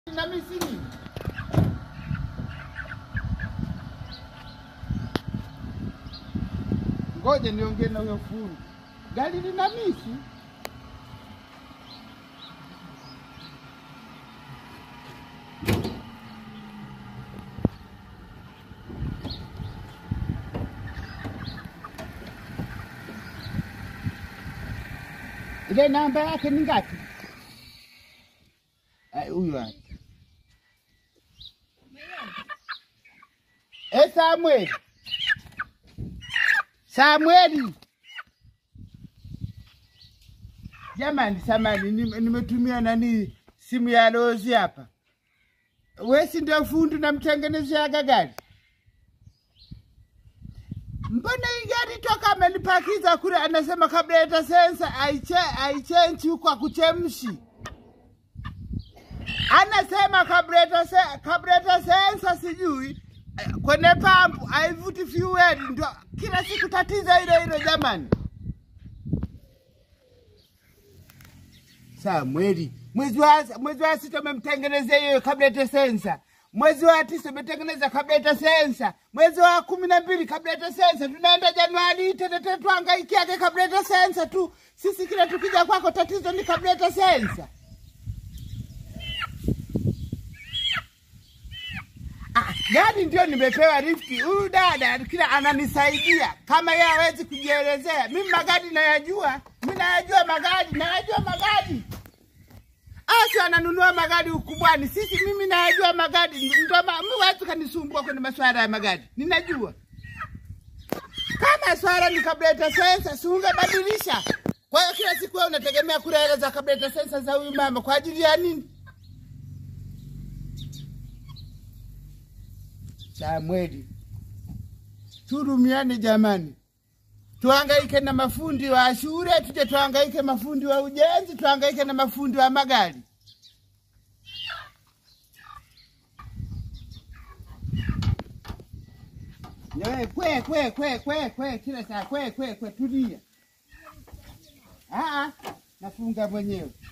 na misini. Ngoja niongee na huyo fundi. Gari lina misi. Ile namba yake ni ngapi? Eh, Huyu hapa. Eh, Samuel. Samueli. Jamani, samani nime- nimetumia nani simu ya Lozi hapa. We si ndio fundi namtengenezeaga gari? Mbona hii gari toka amenipakiza kule, anasema carburetor sensor aiche aichenji huko akuchemshi. Anasema carburetor se, carburetor sensor sijui eh, kwenye pampu haivuti fuel, ndio kila siku tatizo hilo hilo jamani. Samueli, mwezi wa mwezi wa sita umemtengenezea hiyo carburetor sensor. Mwezi wa tisa umetengeneza carburetor sensor. Mwezi wa kumi na mbili carburetor sensor. Tunaenda Januari tena tena tuhangaikiage carburetor sensor tu. Sisi kila tukija kwako tatizo ni carburetor sensor. Ah, gari ndio nimepewa lifti. Huyu dada kila ananisaidia, kama yeye hawezi kujielezea. Mimi magari nayajua, mimi nayajua magari, nayajua magari. Asi ananunua magari ukubwani, sisi mimi nayajua magari. Ndio ma- mimi watu kanisumbua kwenye masuala ya magari, ninajua kama swala ni carburetor sensor, si ungebadilisha. Kwa hiyo kila siku wewe unategemea kula hela za carburetor sensor za huyu mama kwa ajili ya nini? Samweli, turumiane jamani, tuhangaike na mafundi wa shule, tuje tuhangaike mafundi wa ujenzi, tuhangaike na mafundi wa magari. Wewe kwe kwe kwe kwe kwe kila saa kwe kwe kwe, tulia. Ah, ah, nafunga mwenyewe.